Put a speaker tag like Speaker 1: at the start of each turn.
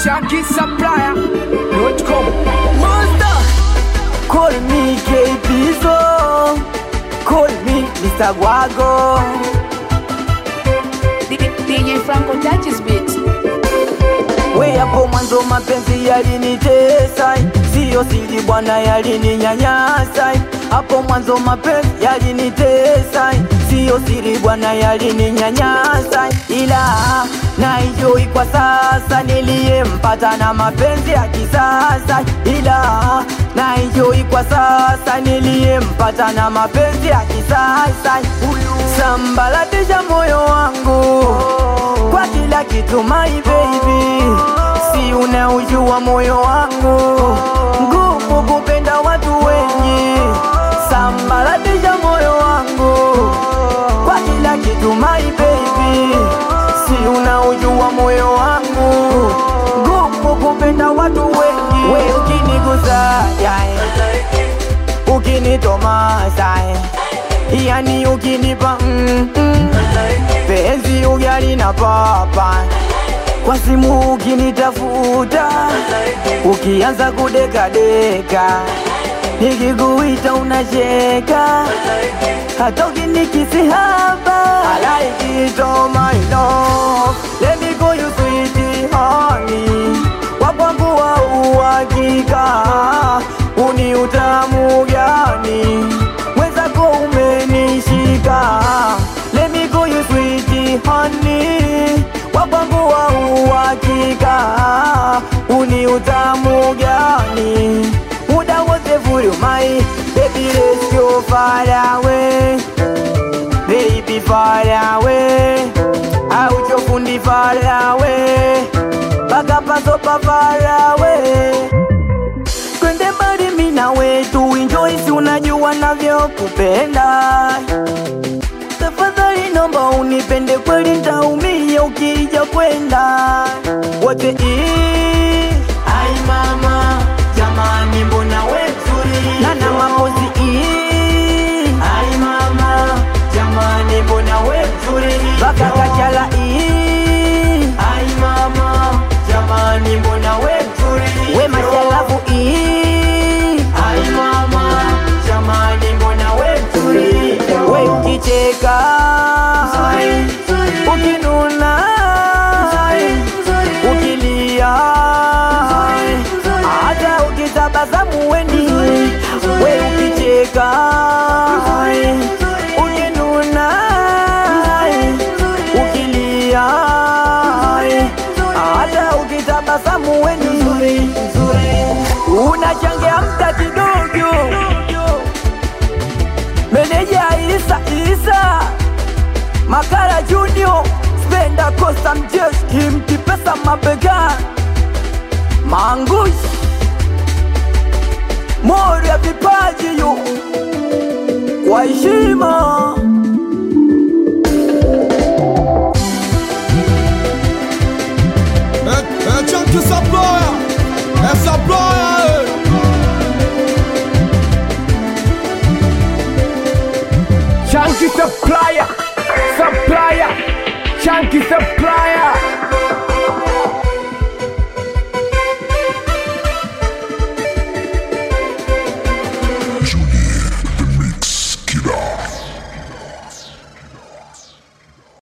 Speaker 1: ShankySupplier.com
Speaker 2: Monster. Call me KPzo. Call me Mr. Guago.
Speaker 3: DJ Franco touches beat.
Speaker 2: We hapo mwanzo mapenzi yalinitesa, siyo siri bwana, yalininyanyasa. Hapo mwanzo mapenzi yalinitesa, siyo siri bwana, yalininyanyasa, ila naijoi kwa sasa, niliyempata na mapenzi ya kisasa, ila naijoi kwa sasa, niliyempata na mapenzi ya kisasa. Sambalatisha moyo wangu kwa kila kitu my baby, si unaujua moyo wangu ngumu kupenda watu wengi. Sambalatisha moyo wangu kwa kila kitu my baby, si unaujua moyo wangu ngumu kupenda watu wengi. We ukinigusa yeah, ukinitomasa yani ukinipa mm, mm, penzi ugali na papa kwa simu ukinitafuta ukianza kudekadeka nikikuita unacheka hata ukinikisi hapa I like it oh my love let me go you sweet honey wakwangu wa uhakika uni utamu gani mwenzako umenishika let me go you sweet honey wakwangu wa uhakika uni utamu gani muda wote for you my baby let's go far away baby far away auchofundi far away paka pasopa far away twende mbali mimi na wetu enjoy, si unajua navyokupenda. Tafadhali nomba unipende kweli, ntaumia ukija kwenda wote ii. Ai mama jamani, mbona we mzuri nana mapozi ii. Ai mama jamani, mbona we mzuri baka kachala ii. Ai mama jamani, mbona we mzuri we mashalavu ii. Ai mama jamani, mbona we mzuri we ukicheka ukinuna ukilia hata ukitabasamu weni we ukicheka ukinuna ukilia hata ukitabasamu weni unachangia mta kidogo meneja Isa Isa Makara Junior Spenda Costa Mjeski mkipesa mabega Mangush Mori ya vipaji yu kwa heshima
Speaker 4: É, é Chunky Supplier, é Supplier,
Speaker 1: Chunky Supplier Supplier Chunky Supplier